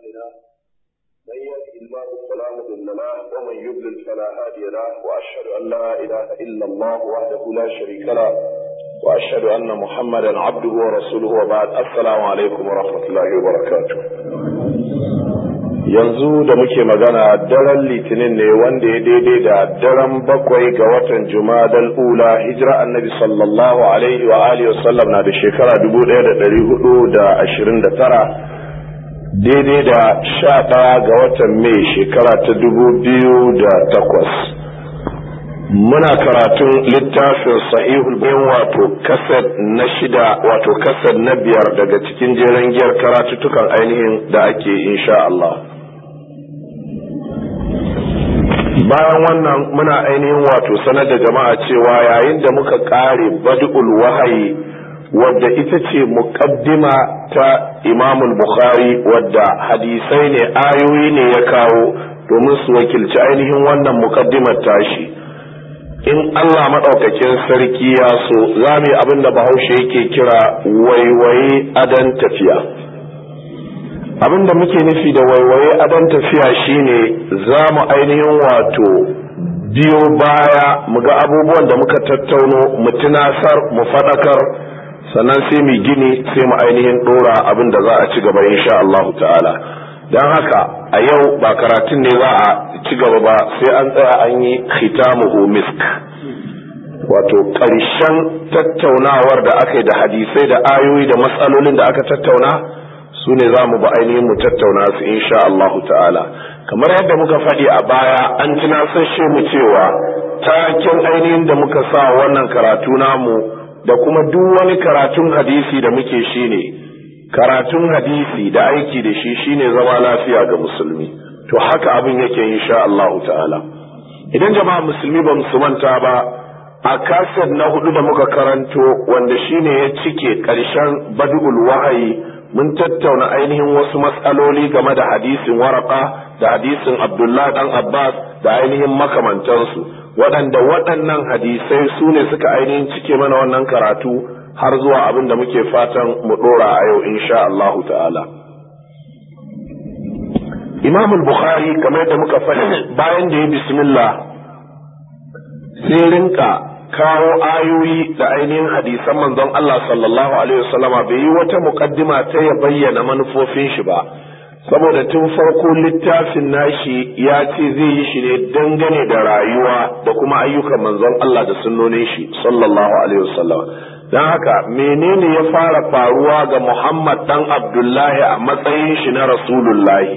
أعمالنا من يهده الله فلا مضل له ومن يضلل فلا هادي له وأشهد أن لا إله إلا الله وحده لا شريك له وأشهد أن محمدا عبده ورسوله وبعد السلام عليكم ورحمة الله وبركاته yanzu da muke magana daren litinin ne wanda ya daidai da daren bakwai ga watan jumadal ula hijira annabi sallallahu alaihi wa alihi wasallam na da shekara dubu ɗaya da ɗari hudu da ashirin da tara daidai da sha ɗaya ga watan mai shekara ta dubu biyu da takwas muna karatun littafin sahihul bayan wato kasad na shida wato kasad na biyar daga cikin jeren giyar karatuttukan ainihin da ake insha Allah bayan wannan muna ainihin wato sanar da jama'a cewa yayin da muka kare bad'ul wahayi wadda ita ce muqaddima ta Imam Bukhari wadda hadisai ne ayoyi ne ya kawo domin su wakilci ainihin wannan muqaddimar tashi in Allah madaukakin sarki ya so za mu yi abin da Bahaushe yake kira waiwaye adan tafiya abin da muke nufi da waiwaye adon tafiya shine za mu ainihin wato biyo baya mu ga abubuwan da muka tattauno mu tunasar mu faɗakar sannan sai mu gini sai mu ainihin ɗora abin da za a ci gaba insha Allah ta'ala don haka a yau ba karatun ne za a ci gaba ba sai an tsaya an yi khitamuhu misk wato ƙarshen tattaunawar da aka yi da hadisai da ayoyi da matsalolin da aka tattauna su ne za mu ba ainihin mu tattauna su insha Allah ta'ala kamar yadda muka faɗi a baya an tunasashe mu cewa taken ainihin da muka sa wannan karatu namu da kuma duk wani karatun hadisi da muke shine karatun hadisi da aiki da shi shine zama lafiya ga musulmi to haka abin yake insha Allah ta'ala idan jama'a musulmi ba su manta ba a kasar na hudu da muka karanto wanda shine ya cike ƙarshen badul wahayi mun tattauna ainihin wasu matsaloli game da hadisin waraka da hadisin abdullah dan abbas da ainihin makamantansu waɗanda waɗannan hadisai su ne suka ainihin cike mana wannan karatu har zuwa abin da muke fatan mu ɗora a yau insha Allah ta'ala imam bukhari kamar da muka faɗi bayan da ya bismillah sai rinka kawo ayoyi da ainihin hadisan manzon Allah sallallahu alaihi wasallama bai yi wata mukaddima ta ya bayyana manufofin shi ba saboda tun farko littafin nashi ya ce zai yi shi ne dangane da rayuwa da kuma ayyukan manzon Allah da sunnonin shi sallallahu alaihi wasallama don haka menene ya fara faruwa ga Muhammad dan Abdullahi a matsayin shi na Rasulullahi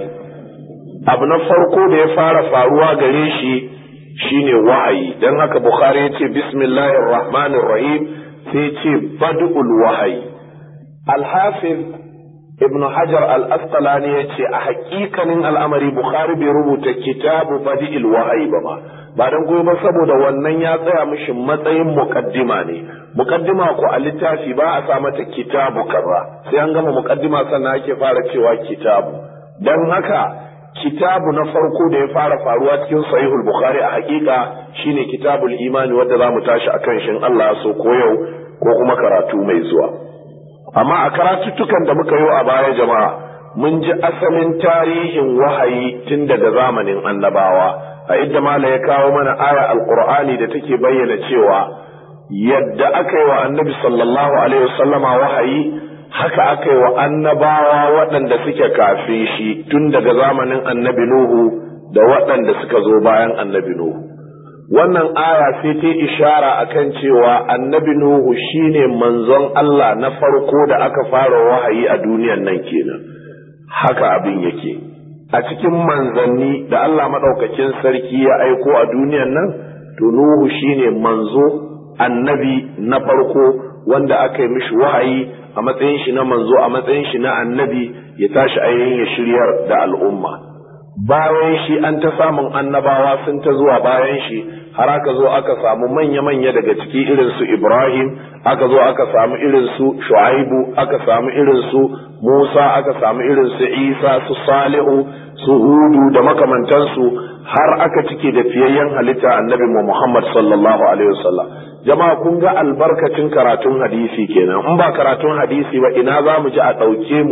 abu na farko da ya fara faruwa gare shi shine wa'ayi dan haka bukhari yace bismillahir rahmanir rahim sai ce badul wahayi al-hafiz ibn hajar al-asqalani yace a hakikanin al'amari bukhari bai rubuta kitabu badil wahayi ba ma ba dan goyi ba saboda wannan ya tsaya mishi matsayin muqaddima ne muqaddima ko a littafi ba a sa mata kitabu kaza sai an gama muqaddima sannan ake fara cewa kitabu dan haka kitabu na farko da ya fara faruwa cikin sahihul bukhari a hakika shine kitabul imani wanda za mu tashi akan shin Allah so ko yau ko kuma karatu mai zuwa amma a karatuttukan da muka yi a baya jama'a mun ji asalin tarihin wahayi tun daga zamanin annabawa a idda mala ya kawo mana aya alqur'ani da take bayyana cewa yadda aka yi wa annabi sallallahu alaihi wasallama wahayi haka aka yi wa annabawa waɗanda suke kafin shi tun daga zamanin annabi Nuhu da waɗanda suka zo bayan annabi Nuhu. Wannan aya sai ta ishara akan cewa annabi Nuhu shine manzon Allah na farko da aka fara wahayi a duniyan nan kenan. Haka abin yake. A cikin manzanni da Allah maɗaukakin sarki ya aiko a duniyan nan, to Nuhu shine manzo annabi na farko wanda aka yi mishi wahayi a matsayin shi na manzo a matsayin shi na annabi ya tashi ainihin ya shiryar da al'umma bayan shi an ta samun annabawa sun ta zuwa bayan shi har aka zo aka samu manya-manya daga ciki irin su Ibrahim aka zo aka samu irin su Shu'aibu aka samu irin su Musa aka samu irin su Isa su Salihu su Hudu da makamantansu har aka cike da fiyayyen halitta annabi Muhammad sallallahu alaihi wasallam jama'a kun ga albarkacin karatun hadisi kenan in ba karatun hadisi ba ina za mu ji a ɗauke mu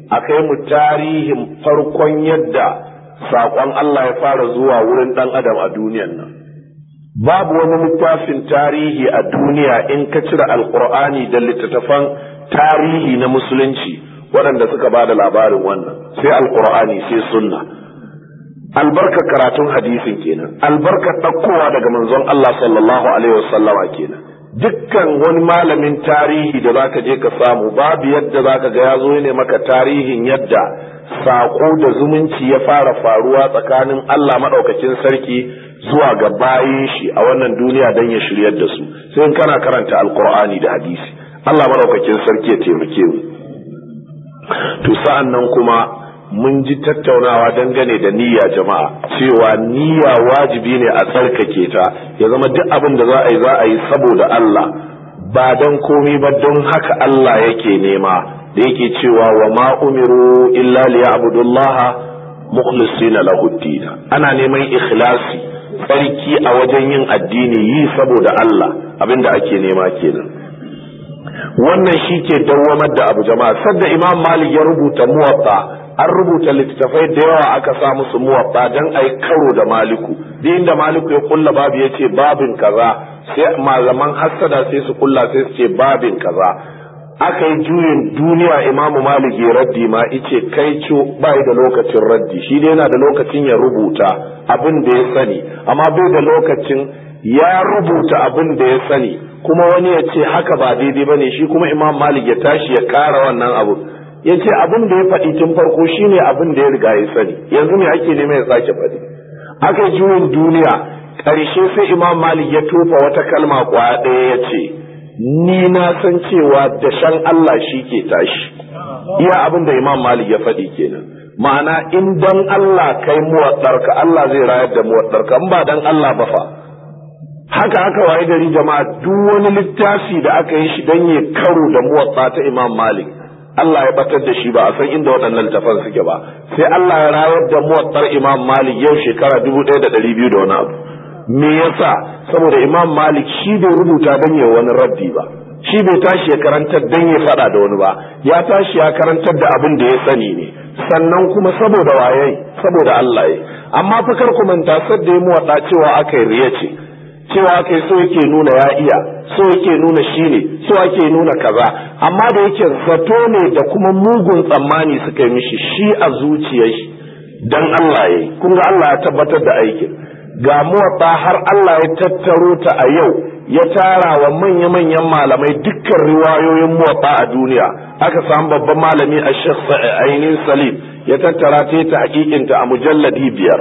a kai mu tarihin farkon yadda saƙon Allah ya fara zuwa wurin ɗan adam a duniyan nan babu wani littafin tarihi a duniya in ka cire alkur'ani da littattafan tarihi na musulunci waɗanda suka ba da labarin wannan sai alkur'ani sai sunna albarkar karatun hadisin kenan albarkar ɗaukowa daga manzon Allah sallallahu alaihi wasallama kenan dukkan wani malamin tarihi da zaka je ka samu babu yadda zaka ga ya zo ne maka tarihin yadda saƙo da zumunci ya fara faruwa tsakanin Allah maɗaukakin sarki zuwa ga bayin shi a wannan duniya don ya shiryar da su sai in kana karanta alkur'ani da hadisi Allah maɗaukakin sarki ya taimake mu to sa'an nan kuma mun ji tattaunawa dangane da niyya jama'a cewa niyya wajibi ne a tsarkake ta ya zama duk abin da za a yi za a yi saboda Allah ba don komai ba don haka Allah yake nema da yake cewa wa ma umiru illa liya'budullaha mukhlisina lahu ana neman ikhlasi tsarki a wajen yin addini yi saboda Allah abinda ake nema kenan wannan shi ke dawwamar da abu jama'a sadda imam malik ya rubuta muwatta an rubuta littattafai da yawa aka sa musu muwatta don a yi karo da maliku duk inda maliku ya kulla babu ya ce babin kaza sai malaman hassada sai su kulla sai su ce babin kaza aka yi juyin duniya imamu malik ya raddi ma ice kai co bai da lokacin raddi shi dai yana da lokacin ya rubuta abin da ya sani amma bai da lokacin ya rubuta abin da ya sani kuma wani ya ce haka ba daidai ba ne shi kuma imam malik ya tashi ya kara wannan abu ya ce abin da ya faɗi tun farko shine abin da ya riga ya sani yanzu me ake nema ya sake faɗi aka yi juyin duniya ƙarshe sai imam malik ya tofa wata kalma kwaya ɗaya ya ce ni na san cewa da shan Allah shi ke tashi iya abin da imam malik ya faɗi kenan ma'ana in dan Allah kai muwaɗarka Allah zai rayar da muwaɗarka in ba dan Allah ba fa haka aka waye gari jama'a duk wani littafi da aka yi shi dan ya karo da muwatta ta imam malik Allah ya batar da shi ba a san inda waɗannan littafan suke ba sai Allah ya rayar da muwattar imam malik yau shekara dubu ɗaya da ɗari biyu da wani abu me yasa saboda imam malik shi bai rubuta dan ya wani raddi ba shi bai tashi ya karantar dan ya faɗa da wani ba ya tashi ya karantar da abin da ya sani ne sannan kuma saboda waye saboda Allah ya amma fa kar ku manta sadda ya muwaɗa cewa aka yi riya ce cewa aka yi so yake nuna ya iya so yake nuna shi ne so ake nuna kaza amma da yake zato ne da kuma mugun tsammani suka yi mishi shi a zuciyar shi dan Allah ya kun ga Allah ya tabbatar da aikin ga muwatta har Allah ya tattaro ta a yau ya tara wa manya-manyan malamai dukkan riwayoyin muwatta a duniya aka samu babban malami a Sheikh Ainin Salim ya tattara ta ta hakikinta a mujalladi biyar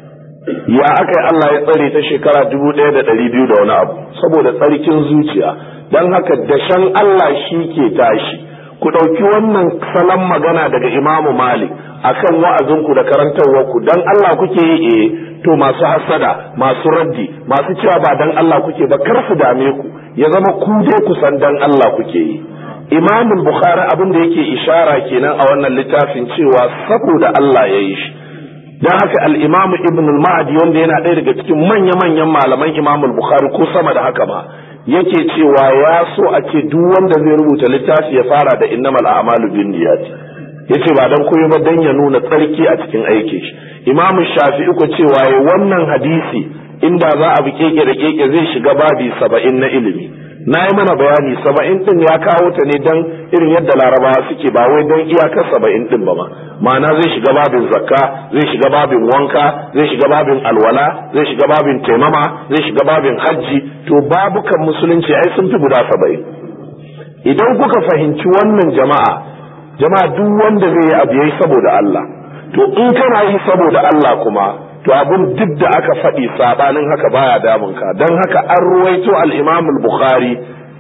ya aka yi Allah ya tsare ta shekara dubu ɗaya da ɗari biyu da wani abu saboda tsarkin zuciya don haka dashen Allah shi ke tashi ku ɗauki wannan salon magana daga imamu malik akan wa'azinku da karantarwarku don Allah kuke yi eh to masu hasada masu raddi masu cewa ba don Allah kuke ba kar su dame ku ya zama ku dai ku san don Allah kuke yi imamul bukhari abin da yake ishara kenan a wannan littafin cewa saboda Allah ya yi shi don haka al'imamu ibn al-ma'adi wanda yana ɗaya daga cikin manya-manyan malaman imamu bukhari ko sama da haka ma yake cewa ya so a ce duk wanda zai rubuta littafi ya fara da innamal a'malu bin niyyati yace ba dan koyo ba dan ya nuna tsarki a cikin aikin shi imamu shafi'i ko cewa ya wannan hadisi inda za a bi keke da keke zai shiga babi saba'in na ilimi na yi mana bayani saba'in din ya kawo ta ne dan irin yadda larabawa suke ba wai dan iyakar saba'in din ba ma ma'ana zai shiga babin zakka zai shiga babin wanka zai shiga babin alwala zai shiga babin taimama zai shiga babin hajji to babukan musulunci ai sun fi guda saba'in idan kuka fahimci wannan jama'a jama'a duk wanda zai yi abu yayi saboda Allah to in kana yi saboda Allah kuma to abun duk da aka faɗi sabanin haka baya damun ka don haka an ruwaito al-Imam al-Bukhari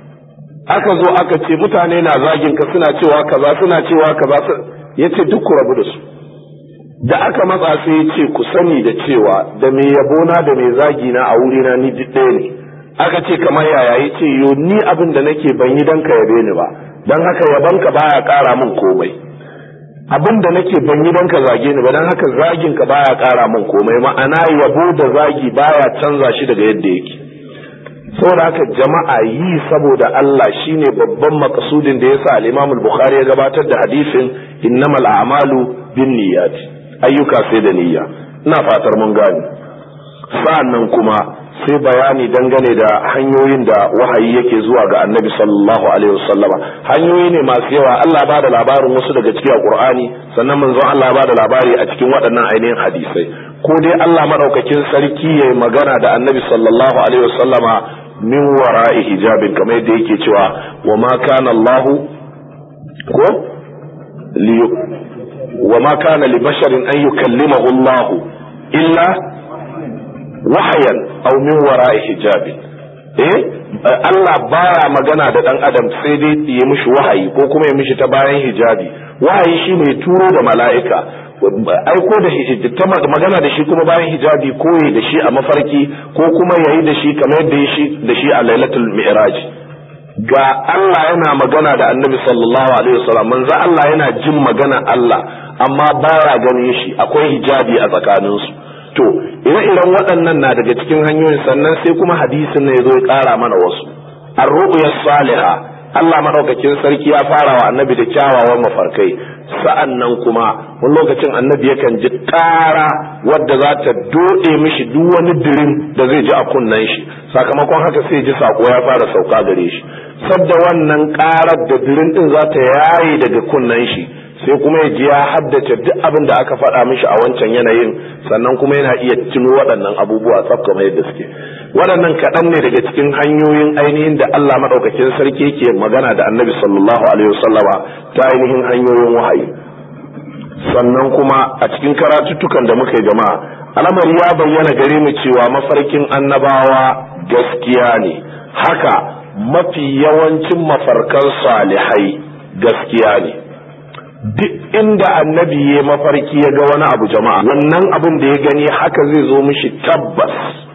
aka zo aka ce mutane na zagin ka suna cewa kaza suna cewa kaza yace duk ku rabu da su da aka matsa sai ya ce ku sani da cewa da mai yabona da mai zagi na a wurina ni duk ɗaya ne aka ce kamar yaya ya ce yo ni abin da nake ban yi dan ka yabe ni ba don haka yabanka baya ƙara min komai abin da nake ban yi don ka zage ni ba don haka zagin ka baya ƙara min komai ma'ana yabo da zagi baya canza shi daga yadda yake saboda haka jama'a yi saboda Allah shine babban makasudin da yasa al-Imam al-Bukhari ya gabatar da hadisin innamal a'malu binniyat ayyuka sai da niyya ina fatar mun gane sa'annan kuma sai bayani dangane da hanyoyin da wahayi yake zuwa ga annabi sallallahu alaihi wasallama hanyoyi ne masu yawa Allah ba da labarin wasu daga cikin Qur'ani sannan manzon Allah ba da labari a cikin waɗannan ainihin hadisai ko dai Allah madaukakin sarki yayi magana da annabi sallallahu alaihi wasallama min wara'i hijabin kamar yadda yake cewa wa ma kana Allah ko li wa ma kana li basharin an yukallimahu Allah illa wahayan aw min wara'i hijabin eh Allah baya magana da dan adam sai dai ya mishi wahayi ko kuma ya mishi ta bayan hijabi wahayi shine turo da mala'ika aiko da ta magana da shi kuma bayan hijabi koyi da shi a mafarki ko kuma yayi da shi kamar yadda shi da shi a lailatul mi'raj ga Allah yana magana da annabi sallallahu alaihi wasallam manzo Allah yana jin magana Allah amma baya ganin shi akwai hijabi a tsakaninsu to ire-iren waɗannan na daga cikin hanyoyin sannan sai kuma hadisin ne zo ya ƙara mana wasu ar-ru'ya salihah Allah madaukakin sarki ya fara wa annabi da kyawawan mafarkai sa'an nan kuma wani lokacin annabi yakan ji ƙara wadda za ta doɗe mishi duk wani dirin da zai ji a kunnen shi sakamakon haka sai ji sako ya fara sauka gare shi sadda wannan ƙarar da dirin din za ta yaye daga kunnen shi sai kuma ya ji ya haddace duk abin da aka faɗa mishi a wancan yanayin sannan kuma yana iya tuno waɗannan abubuwa tsaf kamar yadda suke waɗannan kaɗan ne daga cikin hanyoyin ainihin da Allah maɗaukakin sarki yake magana da annabi sallallahu alaihi wasallama ta ainihin hanyoyin wahayi sannan kuma a cikin karatuttukan da muka yi jama'a al'amari ya bayyana gare mu cewa mafarkin annabawa gaskiya ne haka mafi yawancin mafarkan salihai gaskiya ne duk inda annabi ya mafarki ya ga wani abu jama'a wannan abin da ya gani haka zai zo mishi tabbas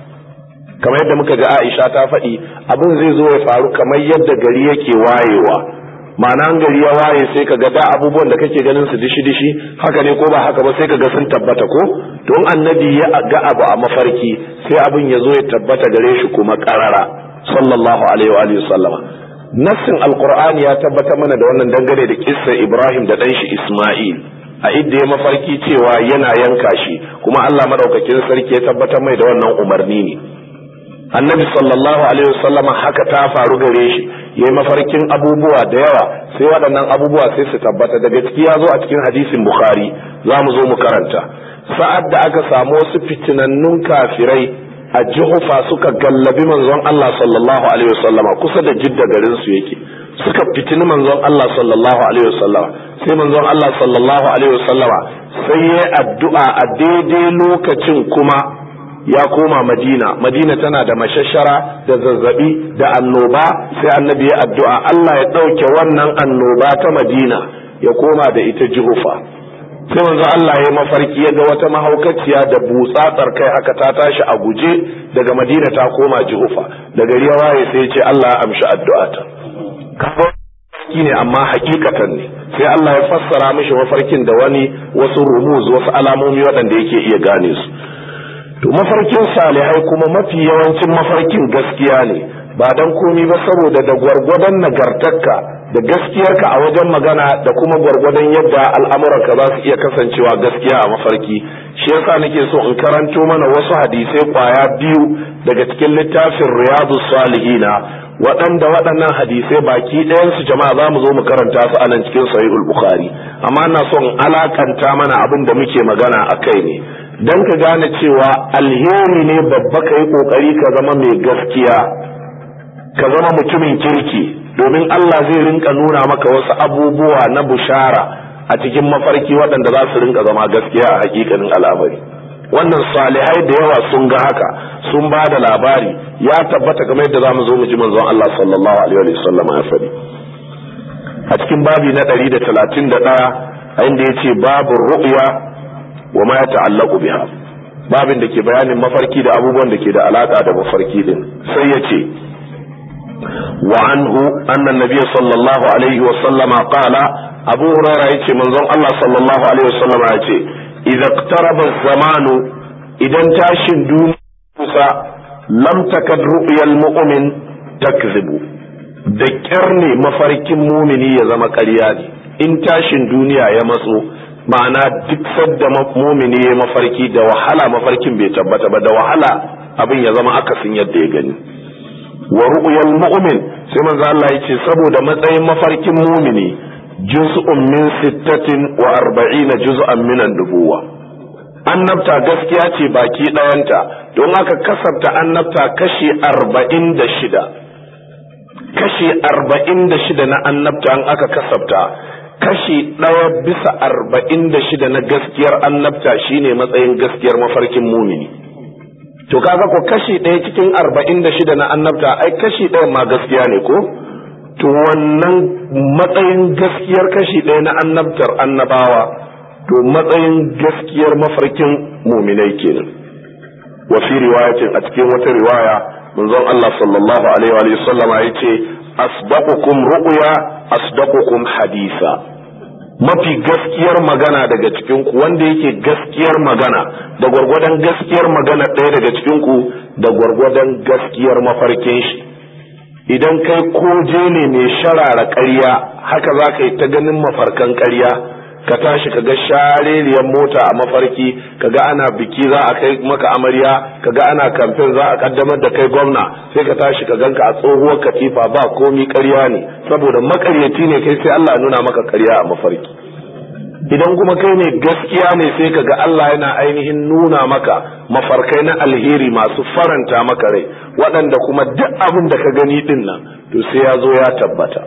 kamar yadda muka ga Aisha ta faɗi abin zai zo ya faru kamar yadda gari yake wayewa ma'ana gari ya waye sai ka ga da abubuwan da kake ganin su dishi dishi haka ne ko ba haka ba sai ka ga sun tabbata ko don annabi ya ga abu a mafarki sai abin ya zo ya tabbata gare shi kuma karara sallallahu alaihi wa alihi sallama nassin alqur'ani ya tabbata mana da wannan dangane da kissa Ibrahim da dan shi Isma'il a idda ya mafarki cewa yana yanka shi kuma Allah madaukakin sarki ya tabbatar mai da wannan umarni ne annabi sallallahu alaihi wasallama haka ta faru gare shi yayi mafarkin abubuwa da yawa sai waɗannan abubuwa sai su tabbata daga ciki ya zo a cikin hadisin bukhari za mu zo mu karanta sa'ad da aka samu wasu fitinannun kafirai a jihufa suka gallabi manzon Allah sallallahu alaihi wasallama kusa da jidda garin su yake suka fitini manzon Allah sallallahu alaihi wasallama sai manzon Allah sallallahu alaihi wasallama sai ya addu'a a daidai lokacin kuma ya koma madina madina tana da mashashara da zazzabi da annoba sai annabi ya addu'a Allah ya ɗauke wannan annoba ta madina ya koma da ita jihufa sai manzo Allah ya mafarki ya ga wata mahaukaciya da butsatsar kai haka ta tashi a guje daga madina ta koma jihufa da gari ya waye sai ya ce Allah ya amshi addu'ata mafarki ne amma hakikatan ne sai Allah ya fassara mishi mafarkin da wani wasu rumuz wasu alamomi waɗanda yake iya gane su to mafarkin salihai kuma mafi yawancin mafarkin gaskiya ne ba dan komi ba saboda da gwargwadon nagartarka da gaskiyarka a wajen magana da kuma gwargwadon yadda al'amuranka za su iya kasancewa gaskiya a mafarki shi yasa nake so in karanto mana wasu hadisai kwaya biyu daga cikin littafin riyadu salihina waɗanda waɗannan hadisai baki ɗayansu jama'a za mu zo mu karanta su a nan cikin sahihul bukhari amma ina son alakanta mana abin da muke magana a kai ne don ka gane cewa alheri ne babba ka yi ƙoƙari ka zama mai gaskiya ka zama mutumin kirki domin Allah zai rinka nuna maka wasu abubuwa na bushara a cikin mafarki waɗanda za su rinka zama gaskiya a hakikanin al'amari wannan salihai da yawa sun ga haka sun ba da labari ya tabbata kamar yadda za mu zo mu ji manzon Allah sallallahu alaihi wa sallam ya faɗi a cikin babi na ɗari da talatin da ɗaya a inda ya ce babu ru'ya wa ma ya ta'allaku biha babin da ke bayanin mafarki da abubuwan da ke da alaka da mafarki din sai ya ce wa anhu anna nabiyya sallallahu alaihi wa sallama qala abu hurairah yace manzon Allah sallallahu alaihi wa sallama yace idza iqtaraba zamanu idan tashin duniya kusa lam takad ru'yal mu'min takzibu da kyar ne mafarkin mumini ya zama ƙarya ne in tashin duniya ya matso ma'ana duk sadda mumini ya mafarki da wahala mafarkin bai tabbata ba da wahala abin ya zama akasin yadda ya gani wa ru'yal mu'min sai manzo Allah yace saboda matsayin mafarkin mumini juz'un min sittatin wa arba'ina juz'an min an-nubuwa annabta gaskiya ce baki ɗayanta don aka kasafta annabta kashi arba'in da shida kashi arba'in da shida na annabta an aka kasafta kashi ɗaya bisa arba'in da shida na gaskiyar annabta shine matsayin gaskiyar mafarkin mumini to kaga ko kashi ɗaya cikin arba'in da shida na annabta ai kashi ɗaya ma gaskiya ne ko to wannan matsayin gaskiyar kashi ɗaya na annabtar annabawa to matsayin gaskiyar mafarkin muminai kenan wa fi riwayatin a cikin wata riwaya manzon Allah sallallahu alaihi wa sallam ya ce asdaqukum ru'ya asdaqukum hadisa mafi gaskiyar magana daga cikin ku wanda yake gaskiyar magana da gwargwadon gaskiyar magana ɗaya daga cikin ku da gwargwadon gaskiyar mafarkin shi idan kai koje ne mai sharara ƙarya haka za ka yi ta ganin mafarkan ƙarya ka tashi ka ga shareriyar mota a mafarki ka ga ana biki za a kai maka amarya ka ga ana kamfen za a kaddamar da kai gwamna sai ka tashi ka ganka a tsohuwar katifa ba komi ƙarya ne saboda makaryaci ne kai sai Allah nuna maka ƙarya a mafarki idan kuma kai ne gaskiya ne sai ka ga Allah yana ainihin nuna maka mafarkai na alheri masu faranta maka rai waɗanda kuma duk abin da ka gani din nan to sai ya zo ya tabbata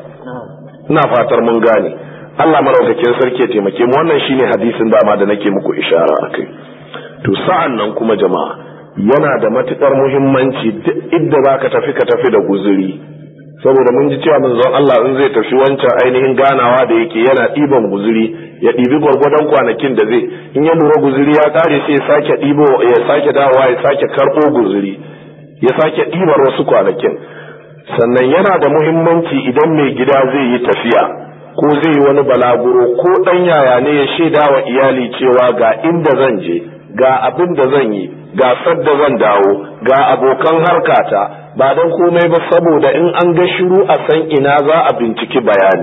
ina fatar mun gane Allah maraukakin sarki ya taimake mu wannan shine hadisin dama da nake muku ishara akai to sa'an nan kuma jama'a yana da matukar muhimmanci duk idda zaka tafi ka tafi da guzuri saboda mun ji cewa manzon Allah in zai tafi wancan ainihin ganawa da yake yana ɗiban guzuri ya ɗibi gwargwadon kwanakin da zai in ya lura guzuri ya ƙare sai ya sake ɗibo ya sake dawowa ya sake karɓo guzuri ya sake ɗibar wasu kwanakin sannan yana da muhimmanci idan mai gida zai yi tafiya ko zai yi wani balaguro ko ɗan yaya ne ya shaida wa iyali cewa ga inda zan je ga abin da zan yi ga sadda zan dawo ga abokan harkata ba don komai ba saboda in an ga shiru a san ina za a binciki bayani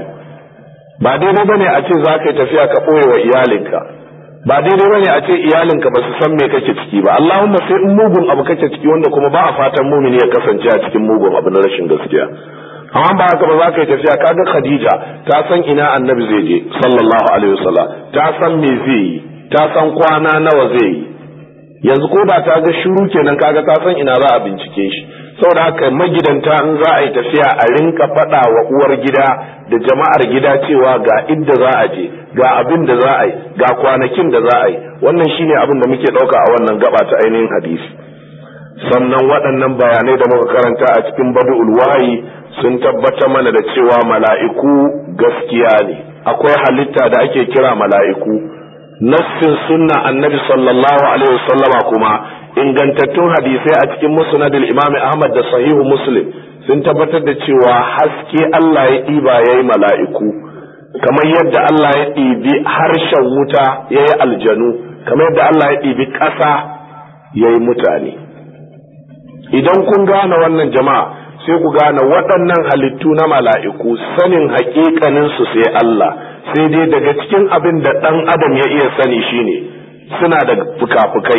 ba daidai ba ne a ce za ka yi tafiya ka ɓoye wa iyalinka ba daidai ba ne a ce iyalinka ba su san me kake ciki ba allahumma sai in mugun abu kake ciki wanda kuma ba a fatan mumini ya kasance a cikin mugun abu na rashin gaskiya amma ba haka ba za ka yi tafiya kaga khadija ta san ina annabi zai je sallallahu alaihi wasallam ta san me zai yi ta san kwana nawa zai yi yanzu ko ba ta ga shiru kenan kaga ta san ina za a bincike shi saboda haka magidanta in za a yi tafiya a rinka faɗa wa uwar gida da jama'ar gida cewa ga inda za a je ga abin da za a yi ga kwanakin da za a yi wannan shine abin da muke ɗauka a wannan gaba ta ainihin hadisi sannan waɗannan bayanai da muka karanta a cikin badu'ul wahayi sun tabbata mana da cewa mala'iku gaskiya ne akwai halitta da ake kira mala'iku nassin sunna annabi sallallahu alaihi wasallama kuma ingantattun hadisai a cikin musnadul imam ahmad da sahihu muslim sun tabbatar da cewa haske Allah ya ɗiba ya yi mala'iku kamar yadda Allah ya ɗibi harshen wuta ya yi aljanu kamar yadda Allah ya ɗibi ƙasa ya yi mutane idan kun gane wannan jama'a sai ku gane waɗannan halittu na mala'iku sanin haƙiƙaninsu sai Allah sai dai daga cikin abin da ɗan adam ya iya sani shine suna da fuka-fukai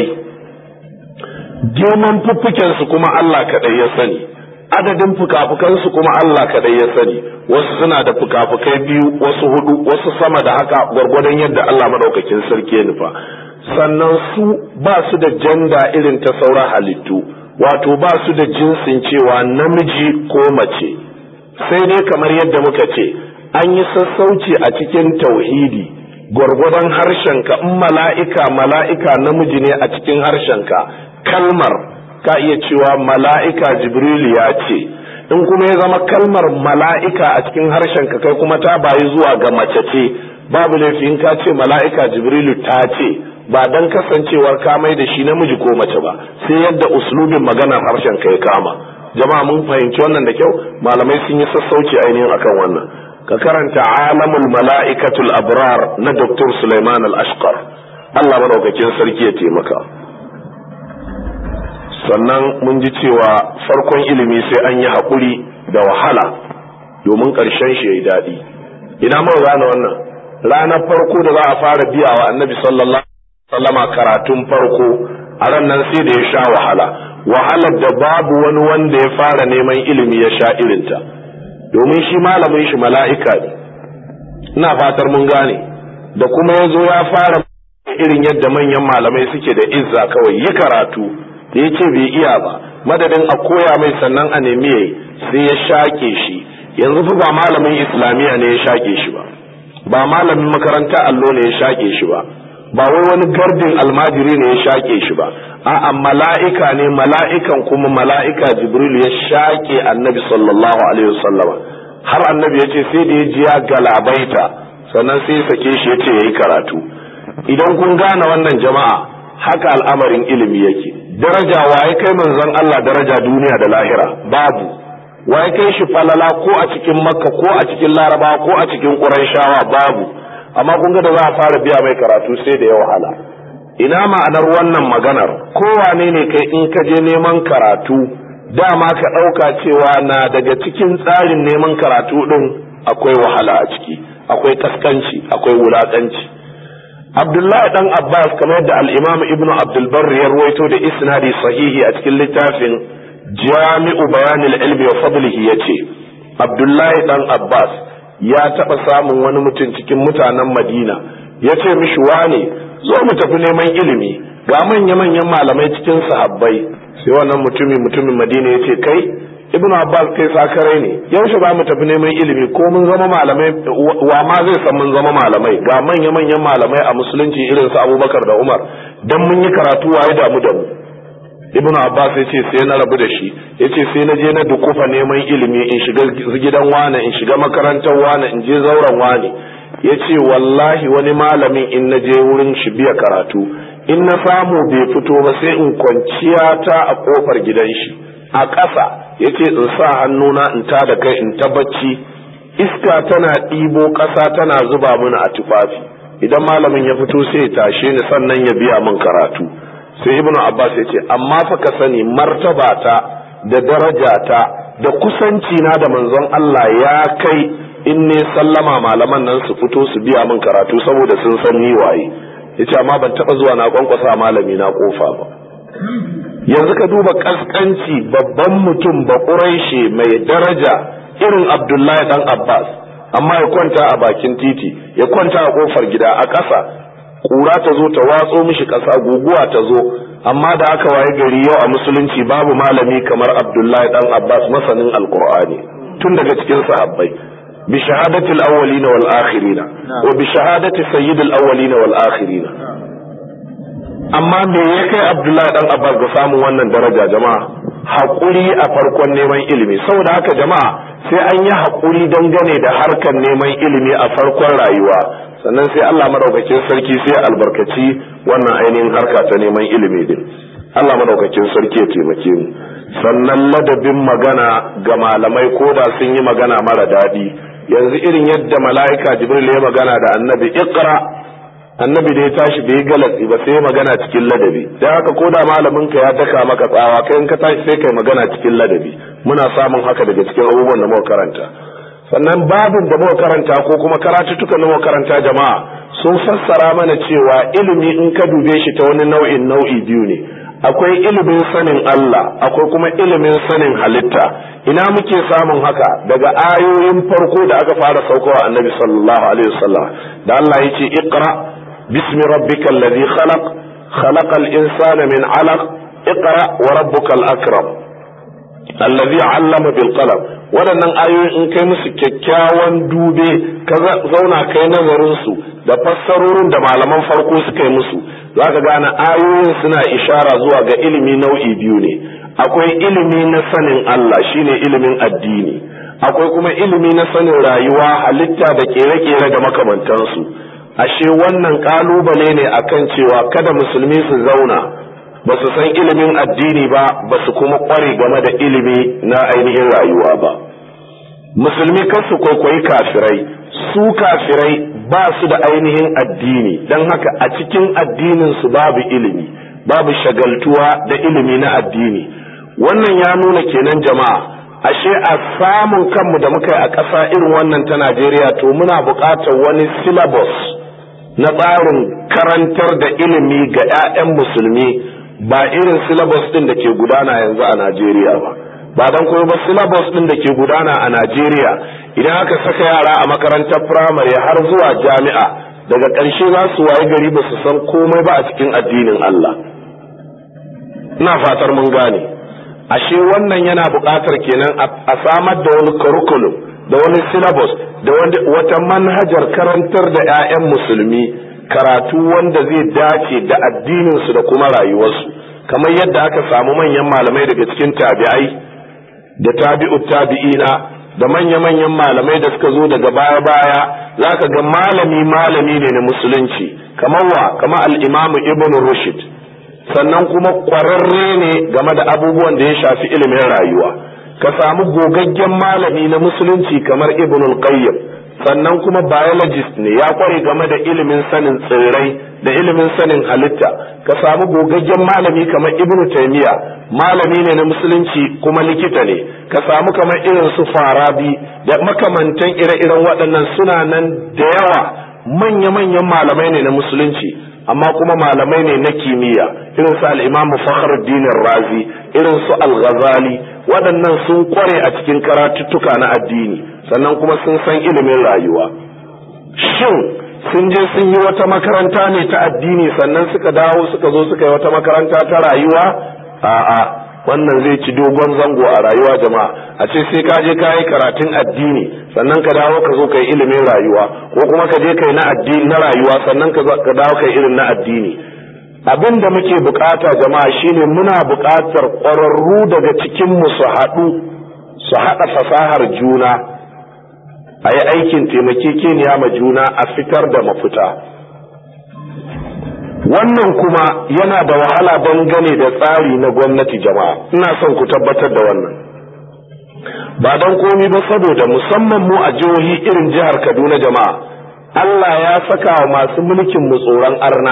girman fuffukensu kuma Allah kaɗai ya sani adadin fuka-fukansu kuma Allah kaɗai ya sani wasu suna da fuka-fukai biyu wasu hudu wasu sama da haka gwargwadon yadda Allah maɗaukakin sarki ya nufa sannan su ba su da janda irin ta sauran halittu wato ba su da jinsin cewa namiji ko mace sai dai kamar yadda muka ce an yi sassauci a cikin tauhidi gwargwadon harshenka in mala'ika mala'ika namiji ne a cikin harshenka kalmar ka iya cewa mala'ika jibrilu ya ce in kuma ya zama kalmar mala'ika a cikin harshenka kai kuma ta bayi zuwa ga mace ce babu laifin ka ce mala'ika jibrilu ta ce ba dan kasancewar ka mai da shi namiji ko mace ba sai yadda uslubin maganar harshen ka ya kama jama'a mun fahimci wannan da kyau malamai sun yi sassauci ainihin akan wannan ka karanta alamul mala'ikatul abrar na dr Sulaiman al-ashqar Allah madaukakin sarki ya taimaka sannan mun ji cewa farkon ilimi sai an yi haƙuri da wahala domin ƙarshen shi ya yi daɗi ina mun gane wannan ranar farko da za a fara biya wa annabi sallallahu alaihi wasallama karatun farko a ran nan sai da ya sha wahala wahalar da babu wani wanda ya fara neman ilimi ya sha irinta domin shi malamin shi mala'ika ne ina fatar mun gane da kuma ya zo ya fara irin yadda manyan malamai suke da izza kawai yi karatu da ya ce bai iya ba madadin a koya mai sannan a nemi yayi sai ya shaƙe shi yanzu fa ba malamin islamiyya ne ya shaƙe shi ba ba malamin makaranta allo ne ya shaƙe shi ba ba wai wani gardin almajiri ne ya shaƙe shi ba a'a mala'ika ne mala'ikan kuma mala'ika jibril ya shaƙe annabi sallallahu alaihi wasallama har annabi ya ce sai da ya ji ya galabaita sannan sai ya sake shi ya ce ya yi karatu idan kun gane wannan jama'a haka al'amarin ilimi yake daraja waye kai manzon Allah daraja duniya da lahira babu waye kai shi falala ko a cikin makka ko a cikin laraba ko a cikin qurayshawa babu amma kun ga da za a fara biya mai karatu sai da ya wahala ina ma'anar wannan maganar kowane ne kai in ka je neman karatu dama ka ɗauka cewa na daga cikin tsarin neman karatu ɗin akwai wahala a ciki akwai kaskanci akwai wulaƙanci abdullahi dan abbas kamar da al'imam ibnu abdulbar ya ruwaito da isnadi sahihi a cikin littafin jami'u bayanil ilmi wa fadlihi ya ce abdullahi dan abbas ya taɓa samun wani mutum cikin mutanen madina ya ce mishi wane zo mu tafi neman ilimi ga manya-manyan malamai cikin sahabbai sai wannan mutumin mutumin madina ya ce kai ibnu abbas kai sakarai ne yaushe za mu tafi neman ilimi ko mun zama malamai wa ma zai san mun zama malamai ga manya-manyan malamai a musulunci irin su abubakar da umar dan mun yi karatu waye damu da mu ibnu abbas ya ce sai na rabu da shi ya ce sai na je na dukufa neman ilimi in shiga gidan wane in shiga makarantar wane in je zauren wane ya ce wallahi wani malamin in na je wurin shi biya karatu in na samu bai fito ba sai in kwanciya ta a kofar gidan shi a ƙasa ya ce in sa hannuna in ta da kai in ta bacci iska tana ɗibo ƙasa tana zuba mini a tufafi idan malamin ya fito sai ya tashe ni sannan ya biya min karatu sai ibnu abbas ya ce amma fa ka sani martabata da darajata da kusanci na da manzon Allah ya kai in ne sallama malaman nan su fito su biya min karatu saboda sun san ni waye yace amma ban taba zuwa na kwankwasa malami na kofa ba yanzu ka duba kaskanci babban mutum ba ƙuraishe mai daraja irin abdullahi dan abbas amma ya kwanta a bakin titi ya kwanta a kofar gida a ƙasa ƙura ta zo ta watso mishi ƙasa guguwa ta zo amma da aka waye gari yau a musulunci babu malami kamar abdullahi dan abbas masanin alkur'ani tun daga cikin sahabbai bi shahadatil awwalina wal akhirina wa bi shahadati sayyidil awwalina wal akhirina amma me ya kai abdullahi dan abbas ga samun wannan daraja jama'a haƙuri a farkon neman ilimi saboda haka jama'a sai an yi haƙuri dangane da harkar neman ilimi a farkon rayuwa sannan sai allah madaukakin sarki sai albarkaci wannan ainihin harka ta neman ilimi din allah madaukakin sarki ya taimake mu sannan ladabin magana ga malamai ko da sun yi magana mara daɗi yanzu irin yadda mala'ika jibril ya magana da annabi iqra annabi da ya tashi bai galatsi ba sai magana cikin ladabi dan haka ko da malamin ka ya daka maka tsawa kai in ka tashi sai kai magana cikin ladabi muna samun haka daga cikin abubuwan da muka karanta sannan babin da muka karanta ko kuma karatuttukan da muka karanta jama'a sun fassara mana cewa ilimi in ka dube shi ta wani nau'in nau'i biyu ne akwai ilimin sanin Allah akwai kuma ilimin sanin halitta ina muke samun haka daga ayoyin farko da aka fara saukowa annabi sallallahu alaihi wasallam da Allah ya ce iqra باسم ربك الذي خلق خلق الإنسان من علق اقرأ وربك الأكرم الذي علم بالقلم waɗannan ayoyin in kai musu kyakkyawan dube ka zauna kai nazarinsu da fassarorin da malaman farko suka yi musu za ka gane ayoyin suna ishara zuwa ga ilimi nau'i biyu ne akwai ilimi na sanin Allah shine ilimin addini akwai kuma ilimi na sanin rayuwa halitta da kere-kere da makamantansu ashe wannan kalubale ne akan cewa kada musulmi su zauna ba su san ilimin addini ba ba su kuma kware game da ilimi na ainihin rayuwa ba musulmi kan su kwaikwayi kafirai su kafirai ba su da ainihin addini don haka a cikin addinin su babu ilimi babu shagaltuwa da ilimi na addini wannan ya nuna kenan jama'a ashe a samun kanmu da muka yi a ƙasa irin wannan ta Najeriya to muna buƙatar wani syllabus na tsarin karantar da ilimi ga 'ya'yan musulmi ba irin syllabus ɗin da ke gudana yanzu a Najeriya ba. Ba don kuma ba syllabus ɗin da ke gudana a Najeriya idan aka saka yara a makarantar firamare har zuwa jami'a daga ƙarshe za su waye gari ba su san komai ba a cikin addinin Allah. Ina fatar mun gane. ashe wannan yana buƙatar kenan a samar da wani curriculum da wani syllabus da wata manhajar karantar da 'ya'yan musulmi karatu wanda zai dace da addininsu da kuma rayuwarsu kamar yadda aka samu manyan malamai daga cikin tabi'ai da tabi'ut tabi'ina da manya-manyan malamai da suka zo daga baya-baya za ka ga malami malami ne na musulunci kamar wa kamar al-imamu ibn rushd sannan kuma ƙwararre ne game da abubuwan da ya shafi ilimin rayuwa ka samu gogaggen malami na musulunci kamar ibn al-qayyim sannan kuma biologist ne ya kware game da ilimin sanin tsirrai da ilimin sanin halitta ka samu gogaggen malami kamar ibn taymiya malami ne na musulunci kuma likita ne ka samu kamar irin su farabi da makamantan ire-iren waɗannan suna nan da yawa manya-manyan malamai ne na musulunci amma kuma malamai ne na kimiyya irin su al-Imam Fakhruddin Razi irin su Al-Ghazali waɗannan sun kware a cikin karatuttuka na addini sannan kuma sun san ilimin rayuwa shin sun je sun yi wata makaranta ne ta addini sannan suka dawo suka zo suka yi wata makaranta ta rayuwa a'a wannan zai ci dogon zango a rayuwa jama'a a ce sai ka je ka yi karatun addini sannan ka dawo ka zo ka yi ilimin rayuwa ko kuma ka je kai na addini na rayuwa sannan ka dawo kai irin na addini abin da muke bukata jama'a shine muna bukatar ƙwararru daga cikin mu su haɗu su haɗa fasahar juna a yi aikin taimakekeniya ma juna a fitar da mafita wannan kuma yana da wahala dangane da tsari na gwamnati jama'a ina son ku tabbatar da wannan ba don komi ba saboda musamman mu a jihohi irin jihar kaduna jama'a allah ya saka wa masu mulkin mu tsoron arna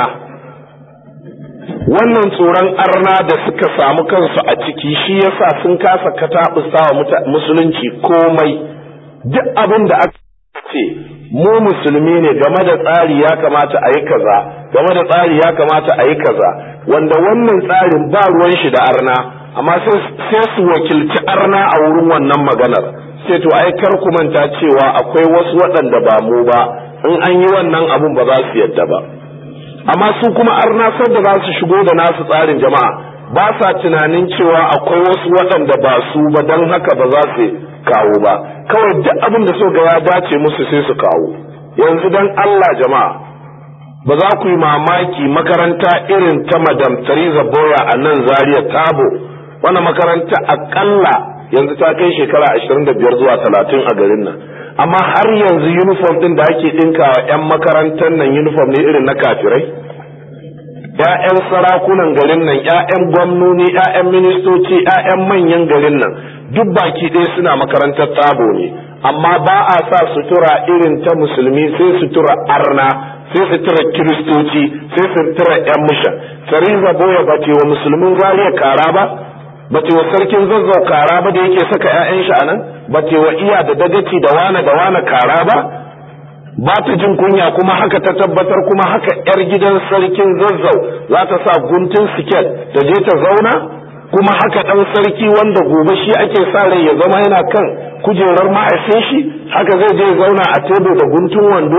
wannan tsoron arna da suka samu kansu a ciki shi yasa sun kasa kataɓusa wa musulunci komai duk abin da aka ce mu musulmi ne game da tsari ya kamata a yi kaza game da tsari ya kamata a yi kaza wanda wannan tsarin ba ruwan shi da arna amma sai su wakilci arna a wurin wannan maganar sai to ai kar ku manta cewa akwai wasu waɗanda ba mu ba in an yi wannan abun ba za su yadda ba amma su kuma arna da za su shigo da nasu tsarin jama'a ba sa tunanin cewa akwai wasu waɗanda ba su ba don haka ba za su kawo ba kawai duk abin da so ga ya dace musu sai su kawo yanzu don Allah jama'a ba za ku yi mamaki makaranta irin ta madam Theresa Boya a nan Zaria Tabo wannan makaranta akalla yanzu ta kai shekara ashirin da biyar zuwa talatin a garin nan amma har yanzu uniform din da ake ɗinkawa 'yan makarantar nan uniform ne irin na kafirai ‘ya'yan sarakunan garin nan, ‘ya'yan gwamnoni, ‘ya'yan ministoci, ‘ya'yan manyan garin nan, duk baki ɗaya suna makarantar tabo ne, amma ba a sa sutura irin ta musulmi sai sutura arna, sai sutura kiristoci, sai sutura ‘yan mishan. Sariza boya ba ce wa musulmin zariya kara ba, ba ce wa sarkin zazzau kara ba da yake saka ‘ya'yan shi a nan, ba ce wa iya da dagaci da wane da wane kara ba, ba ta jin kunya kuma haka ta tabbatar kuma haka 'yar gidan sarkin zazzau za ta sa guntun siket da je ta zauna kuma haka ɗan sarki wanda gobe shi ake sa rai ya zama yana kan kujerar ma'aikin shi haka zai je zauna a tebur da guntun wando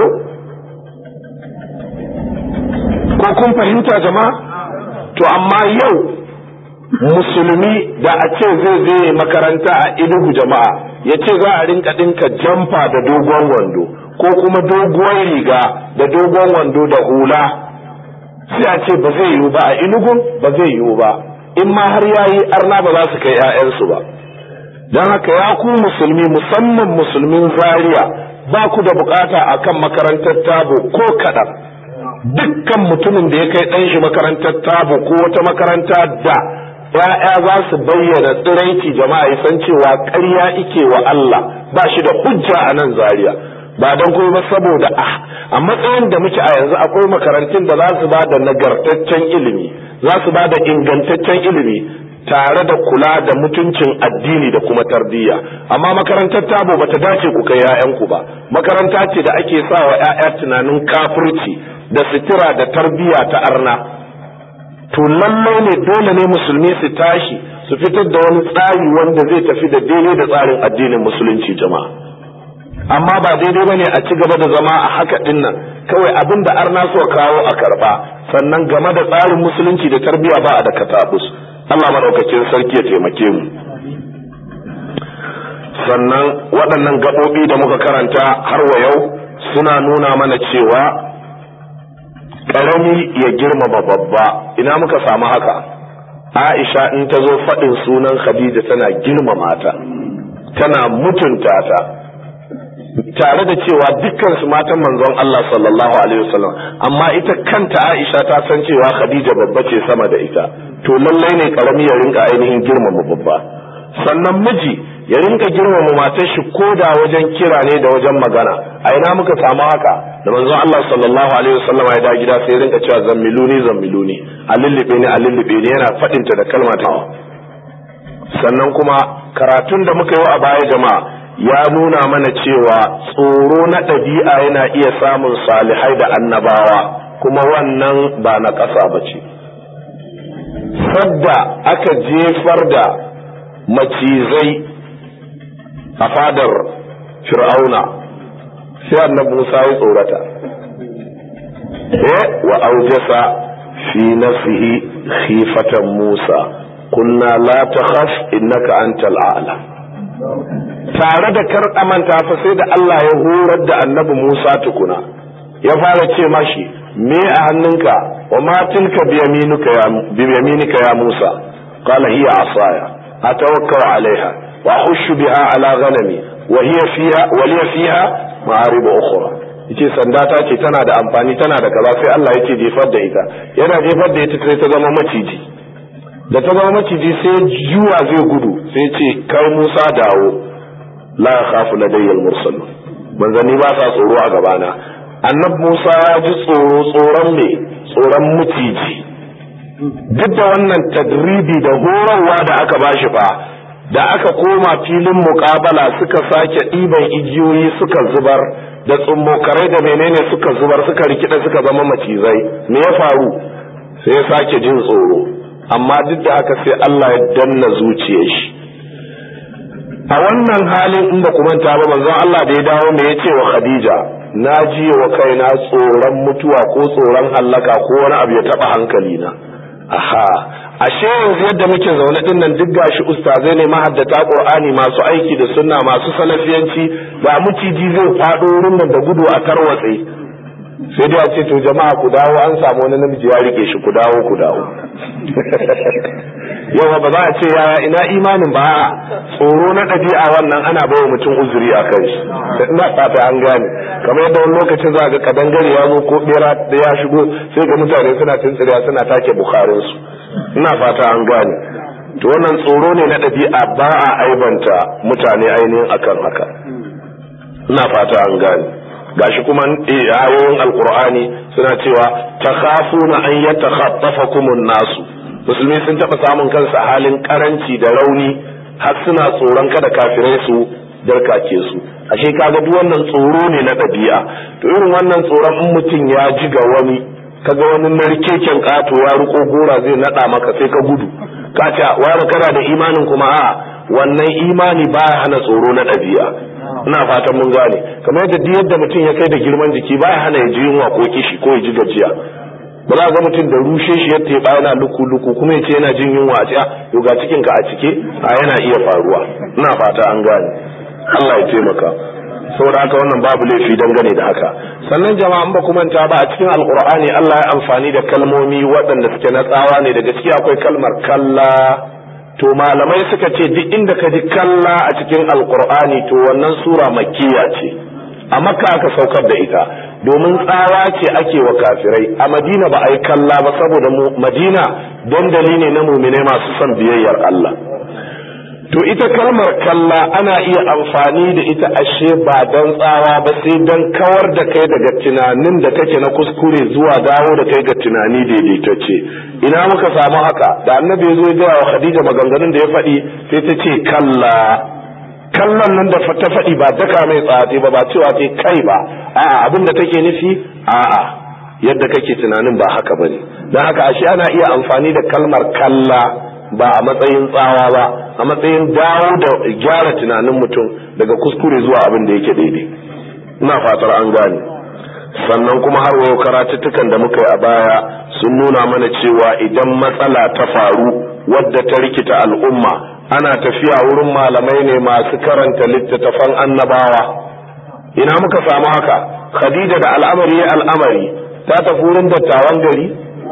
ko kun fahimta jama'a to amma yau musulmi da a ce zai je makaranta a inugu jama'a ya ce za a rinka ɗinka jamfa da dogon wando ko kuma doguwar riga da dogon wando da hula sai a ce ba zai yiwu ba a inugun ba zai yiwu ba in ma har yayi arna ba za su kai 'ya'yansu ba don haka ya ku musulmi musamman musulmin zaria ba ku da bukata akan makarantar tabo ko kaɗan dukkan mutumin da ya kai ɗan shi makarantar tabo ko wata makaranta da ‘ya'ya za su bayyana tsiraici jama'a ya san cewa ƙarya ike wa Allah ba shi da hujja a nan zaria ba don kuma ba saboda a matsayin da muke a yanzu akwai makarantun da za su ba da nagartaccen ilimi za su ba da ingantaccen ilimi tare da kula da mutuncin addini da kuma tarbiyya amma makarantar tabo bata dace ku kai 'ya'yanku ba makaranta ce da ake sa wa 'ya'ya tunanin kafirci da sitira da tarbiyya ta arna to lallai ne dole ne musulmi su tashi su fitar da wani tsari wanda zai tafi da daidai da tsarin addinin musulunci jama'a amma ba daidai bane a ci gaba da zama a haka din nan kawai abin da arna so kawo a karba sannan game da tsarin musulunci da tarbiyya ba a da katabus Allah madaukakin sarki ya taimake mu sannan waɗannan gaɓoɓi da muka karanta har wa yau suna nuna mana cewa ƙarami ya girmama babba ina muka samu haka Aisha in ta zo faɗin sunan Khadija tana girmama ta tana mutunta ta tare da cewa dukkan su matan manzon Allah sallallahu alaihi wasallam amma ita kanta Aisha ta san cewa Khadija babba ce sama da ita to lallai ne karami ya rinka ainihin girmama babba sannan miji ya rinka girmama matar shi koda wajen kira ne da wajen magana a ina muka samu haka da manzon Allah sallallahu alaihi wasallam ya da gida sai ya rinka cewa zammiluni zammiluni a lullube ni a lullube ni yana faɗinta da kalma ta sannan kuma karatun da muka yi a baya jama'a ya nuna mana cewa tsoro na ɗabi'a yana iya samun salihai da annabawa kuma wannan ba na ƙasa ba ce sadda aka jefar da macizai a fadar fir'auna sai annabi musa ya tsorata eh wa aujasa fi nafsihi khifatan musa kunna la takhaf innaka antal a'la tare da kar amanta fa sai da Allah ya horar da annabi Musa tukuna ya fara ce mashi me a hannunka wa ma tilka bi yaminika ya Musa qala hiya asaya atawakkau alaiha wa ahushu biha ala ghanami wa hiya fiha wa liya fiha ma'arib ukhra yace sanda ta ce tana da amfani tana da kaza sai Allah yake jefar da ita yana jefar da ita sai ta zama maciji da ta zama maciji sai juwa zai gudu sai ce kai Musa dawo la khafu ladayya al-mursal manzanni ba sa tsoro a gabana annab Musa ya ji tsoro tsoron me tsoron maciji duk da wannan tadribi da horarwa da aka bashi fa da aka koma filin muƙabala suka sake ɗiban igiyoyi suka zubar da tsummokarai da menene suka zubar suka rikida suka zama macizai me ya faru sai ya sake jin tsoro amma duk da haka sai Allah ya danna zuciyar shi a wannan halin in ba manta ba manzon Allah da ya dawo me yace wa Khadija na ji wa kaina tsoron mutuwa ko tsoron hallaka ko wani abu ya taba hankali na aha ashe yanzu yadda muke zaune din nan duk gashi ustazai ne mahaddata Qur'ani masu aiki da sunna masu salafiyanci da muciji zai fado wurin nan da gudu a tarwatse sai dai a ce to jama'a ku dawo an samu wani namiji ya rike shi ku dawo ku dawo yawa ba za a ce yaya ina imanin ba tsoro na ɗabi'a wannan ana bawa mutum uzuri a kan shi ina fata an gane kamar yadda wani lokacin za ga kadangare ya zo ko bera da ya shigo sai ga mutane suna tuntsiriya suna take bukharin su ina fata an gane to wannan tsoro ne na ɗabi'a ba a aibanta mutane ainihin akan haka ina fata an gane gashi kuma ayoyin alkur'ani suna cewa takhafuna an yatakhaffafakumun nasu musulmi sun taɓa samun kansa halin karanci da rauni har suna tsoron kada kafirai su darkake su ashe kaga duk wannan tsoro ne na ɗabi'a to irin wannan tsoron in mutum ya ji ga wani kaga wani narkeken ƙato ya riko gora zai naɗa maka sai ka gudu ka ce wani kana da imanin kuma a wannan imani baya hana tsoro na ɗabi'a ina fatan mun gane kamar yadda duk yadda mutum ya kai da girman jiki baya hana ya ji yunwa ko kishi ko ya ji gajiya ba za ga mutum da rushe shi ya teɓa yana luku luku kuma ya ce yana jin yunwa a ciya to ga cikin ka a cike a yana iya faruwa ina fata an gane Allah ya taimaka saboda haka wannan babu laifi dangane da haka sannan jama'a ba kuma ta ba a cikin alkur'ani Allah ya amfani da kalmomi waɗanda suke na tsawa ne daga ciki akwai kalmar kalla to malamai suka ce duk inda ka ji kalla a cikin alkur'ani to wannan sura makkiya ce a makka aka saukar da ita domin tsawa ce ake wa kafirai a madina ba a yi kalla ba saboda madina dandali ne na muminai masu son biyayyar Allah to ita kalmar kalla ana iya amfani da ita ashe ba don tsawa ba sai don kawar da kai daga tunanin da kake na kuskure zuwa dawo da kai ga tunani daidaitacce ina muka samu haka da annabi ya zo ya wa khadija maganganun da ya faɗi sai ta ce kalla kallon nan da ta faɗi ba daka mai tsatsi ba ba cewa ce kai ba a'a abin da take nufi a'a yadda kake tunanin ba haka bane don haka ashe ana iya amfani da kalmar kalla ba a matsayin tsawa ba a matsayin dawo da gyara tunanin mutum daga kuskure zuwa abin da yake daidai ina fatar an gane sannan kuma har wayo karatuttukan da muka yi a baya sun nuna mana cewa idan matsala ta faru wadda ta rikita al'umma ana tafiya wurin malamai ne masu karanta littattafan annabawa ina muka samu haka khadija da al'amari ya al'amari ta tafi wurin dattawan gari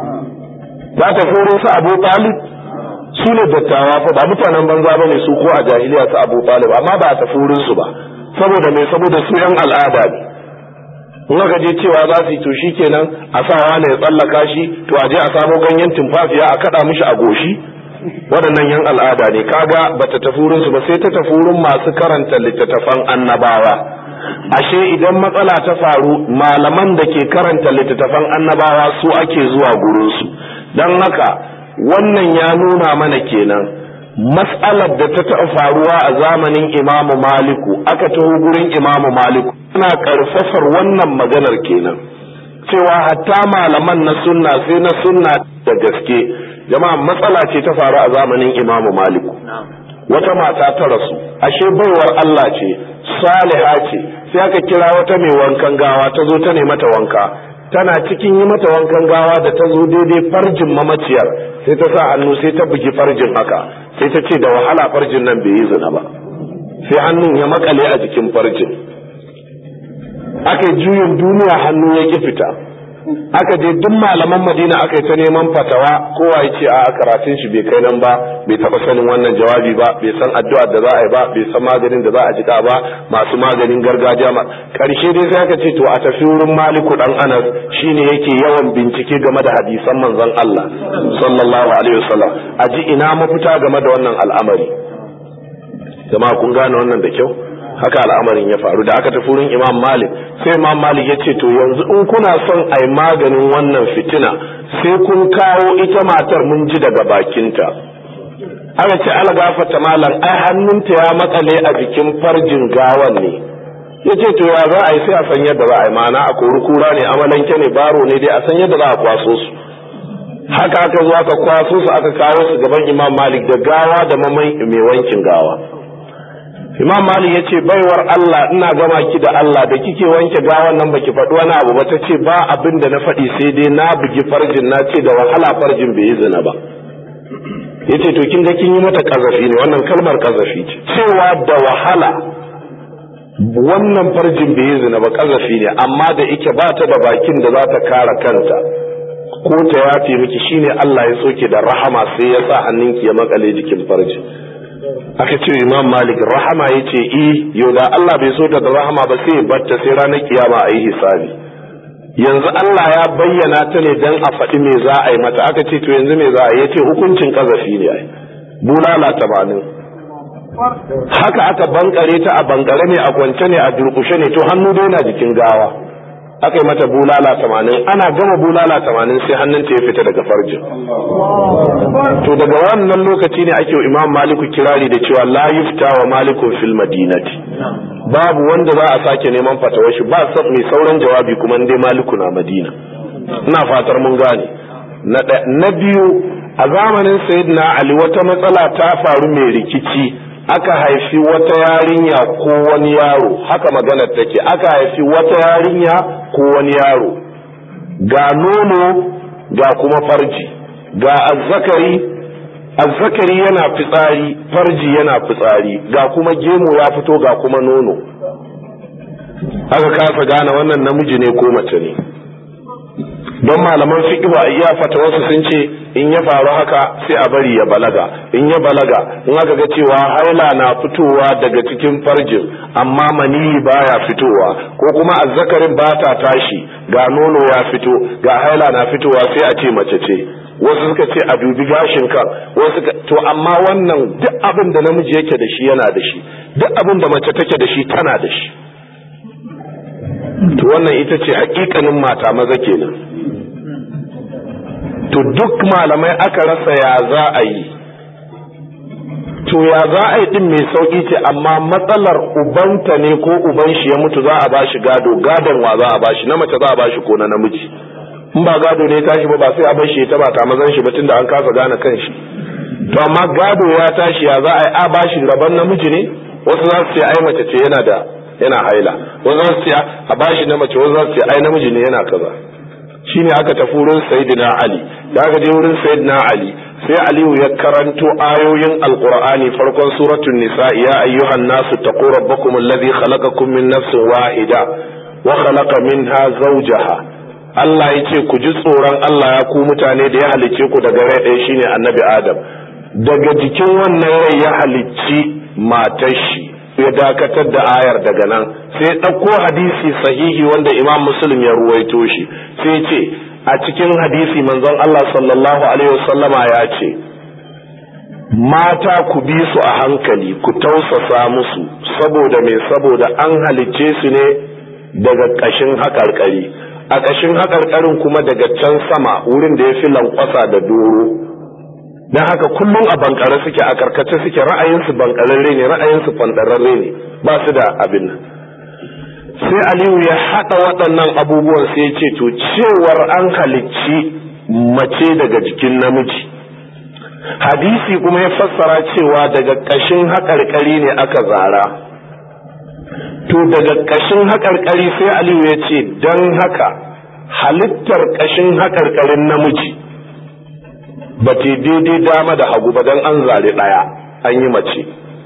ta tafi wurin su abu talib su ne dattawa fa ba mutanen banza ba ne su ko a jahiliya su abu talib amma ba a tafi wurin su ba saboda mai saboda su yan al'ada ne in aka je cewa za su yi to shi kenan a sa wani ya tsallaka shi to a je a samo ganyen tumfafiya a kaɗa mishi a goshi waɗannan yan al'ada ne kaga bata tafi wurin su ba sai ta tafi wurin masu karanta littattafan annabawa ashe idan matsala ta faru malaman da ke karanta littattafan annabawa su ake zuwa gurin su don haka wannan ya nuna mana kenan matsalar da ta taɓa faruwa a zamanin imamu maliku aka taho gurin imamu maliku ana ƙarfafar wannan maganar kenan cewa hatta malaman na sunna sai na sunna da gaske jama'a matsala ce ta faru a zamanin imamu maliku wata mata ta rasu ashe baiwar Allah ce saliha ce sai aka kira wata mai wankan gawa ta zo ta ne mata wanka tana cikin yi mata wankan gawa da ta zo daidai farjin mamaciyar sai ta sa hannu sai ta bugi farjin haka sai ta ce da wahala farjin nan bai yi zina ba sai hannun ya makale a jikin farjin aka yi juyin duniya hannu ya ki fita aka je duk malaman madina aka yi ta neman fatawa kowa ya ce a karatun shi bai kai nan ba bai taba sanin wannan jawabi ba bai san addu'ar da za a yi ba bai san maganin da za a jika ba masu maganin gargajiya ma karshe dai sai aka ce to a tafi wurin maliku dan anas shine yake yawan bincike game da hadisan manzon Allah sallallahu alaihi wasallam a ji ina mafita game da wannan al'amari jama'a kun gane wannan da kyau haka al'amarin ya faru da aka tafi wurin imam malik sai imam malik ya ce to yanzu in kuna son a yi maganin wannan fitina sai kun kawo ita matar mun ji daga bakinta aka ce algafata malam ai hannunta ya matsale a jikin farjin gawan ne ya ce to ya za a yi sai a san yadda za a yi mana a kori kura ne amalanke ne baro ne dai a san yadda za a kwaso su haka aka zo aka kwaso su aka kawo su gaban imam malik da gawa da mamai mai wankin gawa imam malik ya ce baiwar allah ina gama ki da allah da kike wanke gawan nan baki faɗi wani abu ba ta ce ba abin da na faɗi sai dai na bugi farjin na ce da wahala farjin bai yi zina ba ya ce to kin ga kin yi mata kazafi ne wannan kalmar kazafi ce cewa da wahala wannan farjin bai yi zina ba kazafi ne amma da ike ba ta da bakin da za ta kara kanta ko ta yafe miki shine Allah ya soke da rahama sai ya sa hannunki ya makale jikin farji aka ce imam malik rahama ya ce i yau da Allah bai so ta da rahama ba sai batta sai ranar kiyama a yi hisabi yanzu Allah ya bayyana ta ne dan a faɗi me za a yi mata aka ce to yanzu me za a yi ya ce hukuncin kazafi ne ai bulala tamanin haka aka bankare ta a bankare ne a kwance ne a durkushe ne to hannu dai na jikin gawa aka yi mata bulala tamanin ana gama bulala tamanin sai hannunta ya fita daga farjin to daga wannan lokaci ne ake imam maliku kirari da cewa la yufta wa malikun fil madinati babu wanda za a sake neman fatawar shi ba mai sauran jawabi kuma dai maliku na madina ina fatar mun gane na biyu a zamanin sayyidina ali wata matsala ta faru mai rikici aka haifi wata yarinya ko wani yaro haka maganar take aka haifi wata yarinya ko wani yaro ga nono ga kuma farji ga azzakari azzakari yana fitsari farji yana fitsari ga kuma gemu ya fito ga kuma nono aka kasa gane wannan namiji ne ko mace ne don malaman fiqh a iya fatawarsu sun ce in ya faru haka sai a bari ya balaga in ya balaga in aka ga cewa haila na fitowa daga cikin farjin amma maniyi baya fitowa ko kuma azzakarin ba ta tashi ga nono ya fito ga haila na fitowa sai a ce mace ce wasu suka ce a dubi gashin kan wasu to amma wannan duk abin da namiji yake da shi yana da shi duk abin da mace take da shi tana da shi to wannan ita ce hakikanin mata maza kenan to duk malamai aka rasa ya za a yi to ya za a yi din mai sauki ce amma matsalar ubanta ne ko uban shi ya mutu za a bashi gado gadon wa za a bashi na mace za a bashi ko na namiji in ba gado ne tashi ba ba sai a bar shi ta ba ta mazan shi ba tunda an kasa gane kan shi to amma gado ya tashi ya za a yi a bashi rabon namiji ne wasu za su ce ai mace ce yana da yana haila wasu za su ce a bashi na mace wasu za su ce ai namiji ne yana kaza shine aka tafi wurin sayyidina ali da aka je wurin sayyidina ali sai aliyu ya karanto ayoyin alqur'ani farkon suratul nisa ya ayyuhan nasu taqu rabbakum alladhi khalaqakum min nafsin wahida wa khalaqa minha zawjaha Allah ya ce ku ji tsoron Allah ya ku mutane da ya halicce ku daga rai ɗaya shine annabi Adam daga jikin wannan rai ya halicci matar shi ya dakatar da ayar daga nan sai ɗauko hadisi sahihi wanda Imam Muslim ya ruwaito shi sai ce a cikin hadisi manzon Allah sallallahu alaihi wasallama ya ce mata ku bi su a hankali ku tausasa musu saboda me saboda an halicce su ne daga ƙashin haƙarƙari a ƙashin haƙarƙarin kuma daga can sama wurin da ya fi lankwasa da doro don haka kullum a bankare suke a karkace suke ra'ayinsu bankararre ne ra'ayinsu fandararre ne ba su da abin nan sai aliyu ya haɗa waɗannan abubuwan sai ce to cewar an halicci mace daga jikin namiji hadisi kuma ya fassara cewa daga ƙashin haƙarƙari ne aka zara to daga ƙashin haƙarƙari sai aliyu ya ce don haka halittar ƙashin haƙarƙarin namiji ba ta daidai dama da hagu ba don an zare ɗaya an yi mace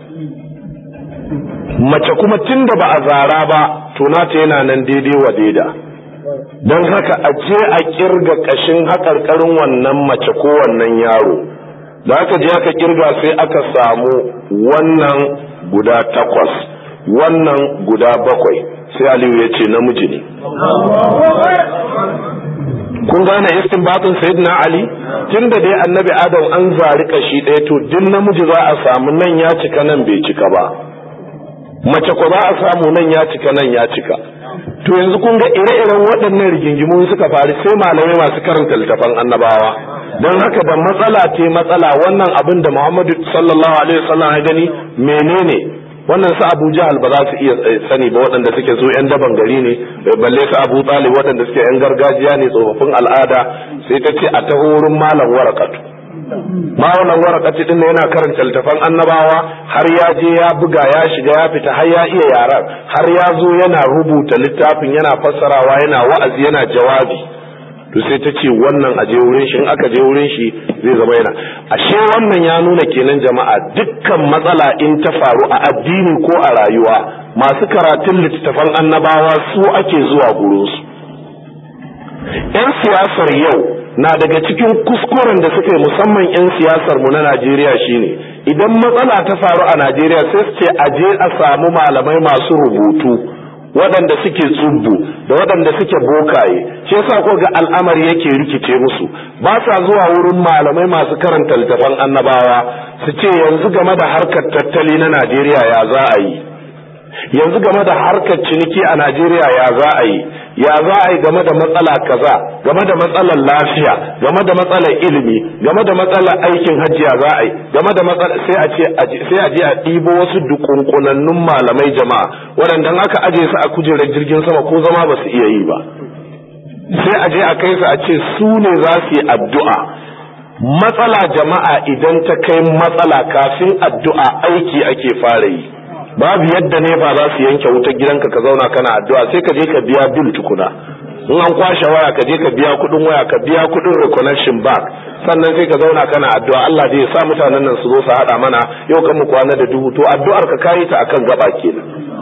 mace kuma tun da ba a zara ba to nata yana nan daidai wa daida don haka a je a kirga ƙashin haƙarƙarin wannan mace ko wannan yaro da aka je aka kirga sai aka samu wannan guda takwas wannan guda bakwai sai aliyu ya ce namiji ne kun gane istinbatin sayyidina ali tunda dai annabi adam an zari kashi ɗaya to duk namiji za a samu nan ya cika nan bai cika ba mace ko za a samu nan ya cika nan ya cika to yanzu kun ga ire-iren waɗannan rigingimu suka faru sai malamai masu karanta littafan annabawa don haka da matsala ce matsala wannan abin da muhammadu sallallahu alaihi wasallam ya gani menene wannan su abu jahal ba za su iya sani ba waɗanda suke so yan daban gari ne balle su abu talib waɗanda suke yan gargajiya ne tsofaffin al'ada sai ta ce a taho wurin malam warakatu malam warakatu din yana karanta littafan annabawa har ya je ya buga ya shiga ya fita har ya iya yaran har ya zo yana rubuta littafin yana fassarawa yana wa'azi yana jawabi to sai ta ce wannan a je wurin shi in aka je wurin shi zai zama yana ashe wannan ya nuna kenan jama'a dukkan matsala in ta faru a addini ko a rayuwa masu karatun littattafan annabawa su ake zuwa gurinsu yan siyasar yau na daga cikin kuskuren da suka yi musamman yan siyasar mu na Najeriya shine idan matsala ta faru a Najeriya sai su ce a je a samu malamai masu rubutu waɗanda suke tsubbu da waɗanda suke bokaye shi yasa ko ga al'amari yake rikice musu ba sa zuwa wurin malamai masu karanta littafan annabawa su ce yanzu game da harkar tattali na Najeriya ya za a yi yanzu game da harkar ciniki a Najeriya ya za a yi ya za a yi game da matsala kaza game da matsalar lafiya game da matsalar ilimi game da matsalar aikin hajji ya za a yi game da matsalar sai a ce sai a je a ɗibo wasu dukunkunannun malamai jama'a waɗanda aka aje su a kujerar jirgin sama ko zama ba su iya yi ba sai a je a kai su a ce su ne za su yi addu'a matsala jama'a idan ta kai matsala kafin addu'a aiki ake fara yi babu yadda ne ba za su yanke wutar gidanka ka zauna kana addu'a sai ka je ka biya bil tukuna in an kwashe waya ka je ka biya kudin waya ka biya kudin reconnection back sannan sai ka zauna kana addu'a Allah zai sa mutanen nan su zo su hada mana yau kan mu kwana da duhu to addu'ar ka kayi ta akan gaba kenan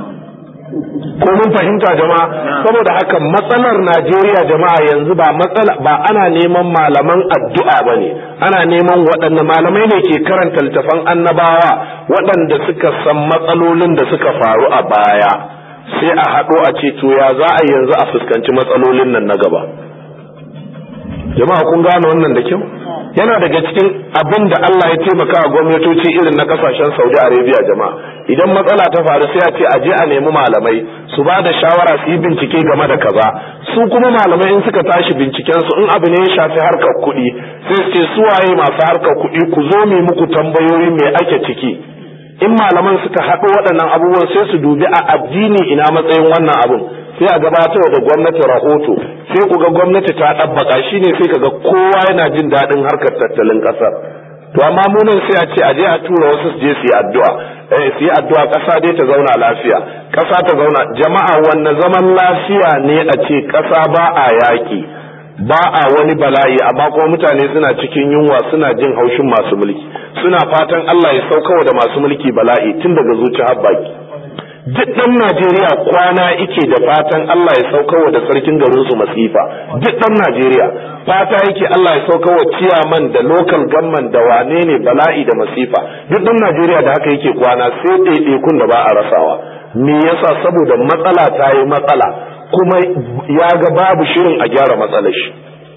ko mun fahimta jama'a saboda haka matsalar Najeriya jama'a yanzu ba matsala ba ana neman malaman addu'a bane ana neman waɗanne malamai ne ke karanta littafan annabawa waɗanda suka san matsalolin da suka faru a baya sai a haɗo a ce to ya za a yanzu a fuskanci matsalolin nan na gaba jama'a kun gane wannan da kyau yana daga cikin abin da Allah ya taimaka a gwamnatoci irin na kasashen Saudi Arabia jama'a idan matsala ta faru sai a ce a je a nemi malamai su ba da shawara su yi bincike game da kaza su kuma malamai in suka tashi binciken su in abu ne ya shafi harkar kuɗi sai su ce su waye masu harkar kuɗi ku zo mu muku tambayoyi me ake ciki in malaman suka haɗo waɗannan abubuwan sai su dubi a addini ina matsayin wannan abun sai a gabatar da gwamnati rahoto sai ku ga gwamnati ta ɗabbaka shine sai ka ga kowa yana jin daɗin harkar tattalin ƙasar to amma mu nan sai a ce a je a tura wasu su je su yi addu'a eh su yi addu'a ƙasa dai ta zauna lafiya ƙasa ta zauna jama'a wanne zaman lafiya ne a ce ƙasa ba a yaƙi ba a wani bala'i amma kuma mutane suna cikin yunwa suna jin haushin masu mulki suna fatan Allah ya saukawa da masu mulki bala'i tun daga zuci har baki duk ɗan Najeriya kwana ike da fatan Allah ya saukawa da sarkin garin su masifa duk ɗan Najeriya fata yake Allah ya saukawa ciyaman da local government da wane ne bala'i da masifa duk ɗan Najeriya da haka yake kwana sai ɗaiɗaikun da ba a rasawa me yasa saboda matsala ta yi matsala kuma ya ga babu shirin a gyara matsalar shi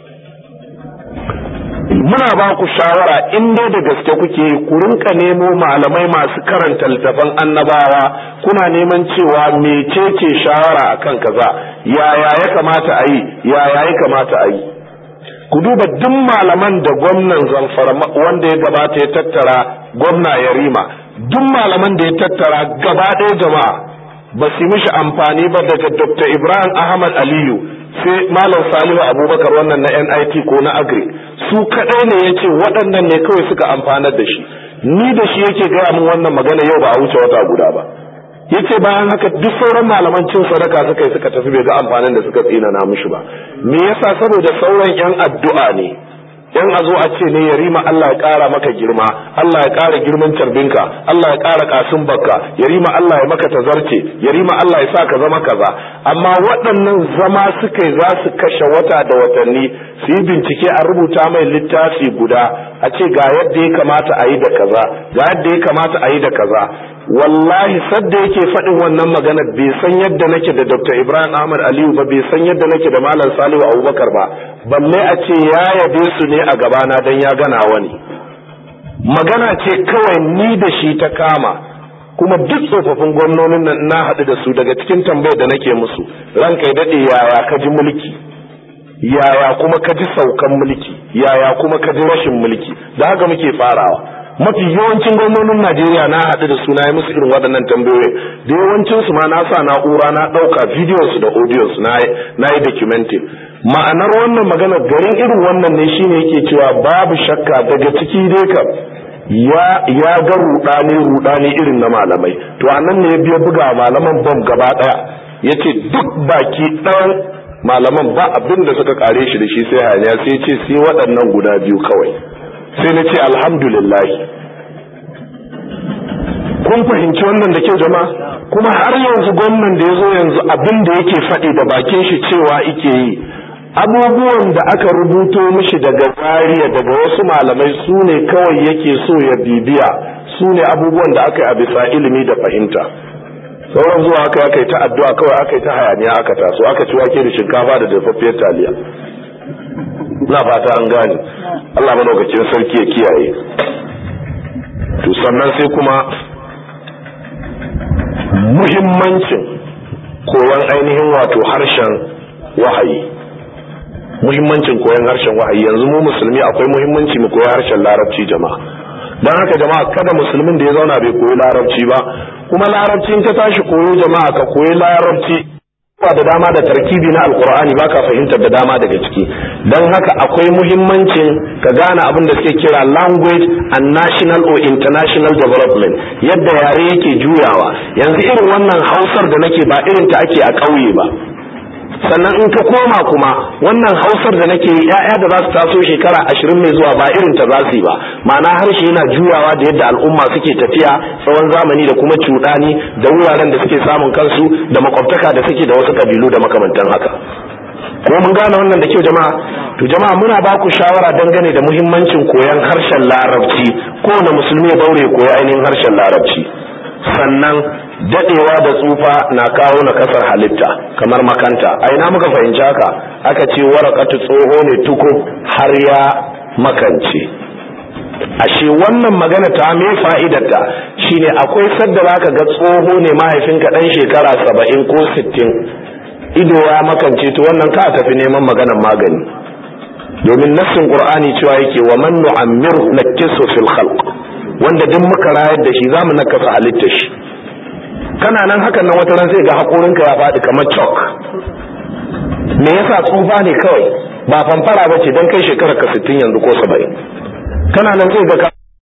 muna ba ku shawara in dai da gaske kuke ku rinka nemo malamai masu karanta littafan annabawa kuna neman cewa mecece shawara akan kaza yaya ya kamata a yi yaya ya kamata a yi ku duba duk malaman da gwamnan zamfara wanda ya gabata ya tattara gwamna yarima duk malaman da ya tattara gaba ɗaya jama'a ba su mishi amfani ba daga dr ibrahim ahmad aliyu sai malam salihu abubakar wannan na nit ko na agri su kadai ne ya ce waɗannan ne kawai suka amfanar da shi ni da shi yake gaya min wannan magana yau ba a wuce wata guda ba yace bayan haka duk sauran malaman cin sadaka suka yi suka tafi bai ga amfanin da suka tsinana mishi ba me yasa saboda sauran yan addu'a ne yan a zo a ce ne ya rima Allah ya ƙara maka girma Allah ya ƙara girman carbinka Allah ya ƙara kasin bakka ya rima Allah ya maka tazarce ya rima Allah ya sa ka zama kaza amma waɗannan zama suka yi za su kashe wata da watanni su yi bincike a rubuta mai littafi guda a ce ga yadda ya kamata a yi da kaza ga yadda ya kamata a yi da kaza wallahi sadda yake faɗin wannan magana bai san yadda nake da Dr. Ibrahim Ahmad Aliyu ba bai san yadda nake da Malam Salihu Abubakar ba balle a ce ya yabe su ne a gabana dan ya gana wani magana ce kawai ni da shi ta kama kuma duk tsofaffin gwamnonin nan na haɗu da su daga cikin tambayar da nake musu ranka ya daɗe yaya ka ji mulki yaya kuma ka ji saukan mulki yaya kuma ka ji rashin mulki da haka muke farawa mafi yawancin gwamnonin Najeriya na haɗu da suna yi musu irin waɗannan tambayoyi da yawancin su ma na sa na'ura na ɗauka bidiyon su da audiyon su na yi documenting ma'anar wannan magana garin irin wannan ne shine yake cewa babu shakka daga ciki dai kam ya ya ga rudani rudani irin na malamai to anan ne ya biya buga malaman bam gaba daya yace duk baki ɗayan malaman ba abin da suka kare shi da shi sai hanya sai ce sai waɗannan guda biyu kawai sai na ce alhamdulillah kun fahimci wannan da kyau jama'a kuma har yanzu gwamnan da ya zo yanzu abin da yake faɗi da bakin shi cewa ike yi abubuwan da aka rubuto mishi daga zariya daga wasu malamai su ne kawai yake so ya bibiya su ne abubuwan da aka yi a bisa ilimi da fahimta sauran zuwa aka aka yi ta addu'a kawai aka yi ta hayaniya aka taso aka ci wake da shinkafa da dafaffiyar taliya na fata an gane Allah madaukakin sarki ya kiyaye to sannan sai kuma muhimmancin koyon ainihin wato harshen wahayi muhimmancin koyon harshen wahayi yanzu mu musulmi akwai muhimmanci mu koyi harshen larabci jama'a don haka jama'a kada musulmin da ya zauna bai koyi larabci ba kuma larabci in ka tashi koyo jama'a ka koyi larabci ba da dama da tarkibi na alkur'ani ba ka fahimtar da dama daga ciki don haka akwai muhimmancin ka gane abin da suke kira language and national or international development yadda yare yake juyawa yanzu irin wannan hausar da nake ba irin ta ake a ƙauye ba sannan in ka koma kuma wannan hausar da nake yi ya'ya da za su taso shekara ashirin mai zuwa ba irin ta za su yi ba ma'ana harshe yana juyawa da yadda al'umma suke tafiya tsawon zamani da kuma cuɗani da wuraren da suke samun kansu da makwabtaka da suke da wasu kabilu da makamantan haka ko mun gane wannan da kyau jama'a to jama'a muna ba ku shawara dangane da muhimmancin koyon harshen larabci kowane musulmi ya daure koyi ainihin harshen larabci sannan dadewa da tsufa na kawo na kasar halitta kamar makanta a ina muka fahimci haka aka ce warakatu tsoho ne tuku har ya makance ashe wannan magana ta me fa'idarta shine akwai sadda zaka ga tsoho ne mahaifinka dan shekara saba'in ko sittin ido ya makance to wannan ka tafi neman maganan magani domin nassin qur'ani cewa yake wa man nu'ammiru nakisu fil khalq wanda duk muka rayar da shi zamu nakasa halittar shi kana nan hakan nan wata ran sai ga hakorinka ya faɗi kamar chalk me yasa tsufa ne kawai ba famfara bace dan kai shekarar ka 60 yanzu ko 70 kana nan sai ga